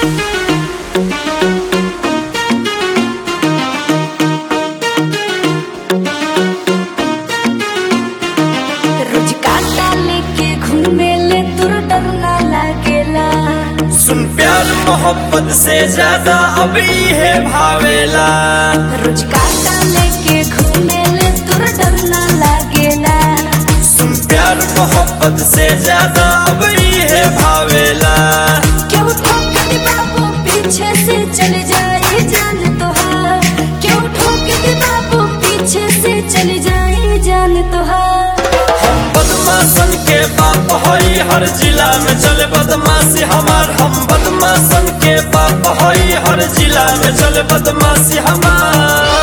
रोज काटा लेके घूमे ले तुर डर ना लागेला सुन प्यार मोहब्बत से ज्यादा अब है भावेला रोज काटा लेके घूमे ले तुर डर ना लागेला सुन प्यार मोहब्बत से ज्यादा अब है भावेला क्यों ठोक दे बाबू पीछे से चले जाए जान तोहार क्यों ठोक दे बाबू पीछे से चले जाए जान तोहार हम बदमाशन के बाप हई हर जिला में चले बदमाशी हमार हम बदमाशन के बाप हई हर जिला में चले बदमाशी हमार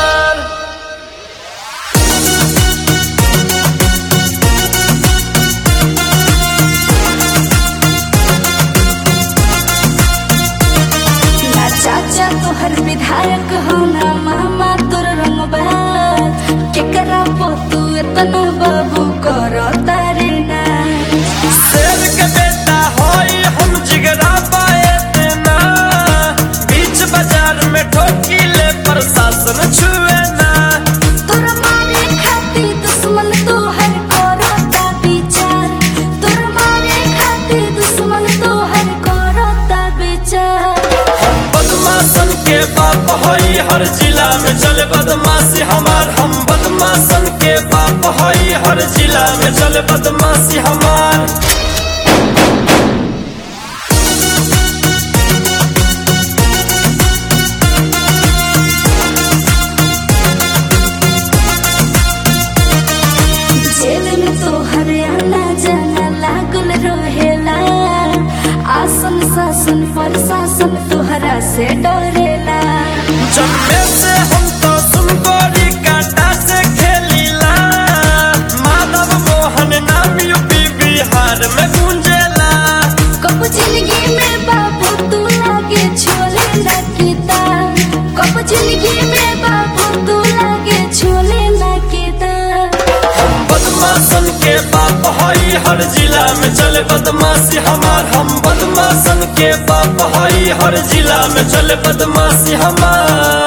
ना चाचा तोहर विधायक हो ना मामा तोर रंगबाज केकरा पो तू इतना बाबू करो तारे ना शेर के बेटा हई हम जिगरा पाए देना बीच बाजार में ठोकी ले प्रशासन छुए ना तोर मारे खातिर दुश्मन तोहर करो ता विचार तोर मारे खातिर दुश्मन तोहर करो ता विचार हम बदमाशन के बाप हई हर जिला में चले बदमाशी हमार हम बदमाशन के बाप हई हर जिला में चले बदमाशी हमार जेल में तोहर आना जाना लागल रहेला आसन शासन प्रशासन तोहरा से डरेला जन्मे से हम तो सुनगोरी कांटा से खेलीला माधव मोहन नाम यूपी बिहार में गूंजेला कब जिंदगी में बाबू तू लागे छोले लगता कब जिंदगी में बाबू तू लागे छोले लगता हम बदमाशन के बाप हई हर जिला में चले बदमाशी हमार हम बदमाशन के बाप हई हर जिला में चले बदमाशी हमार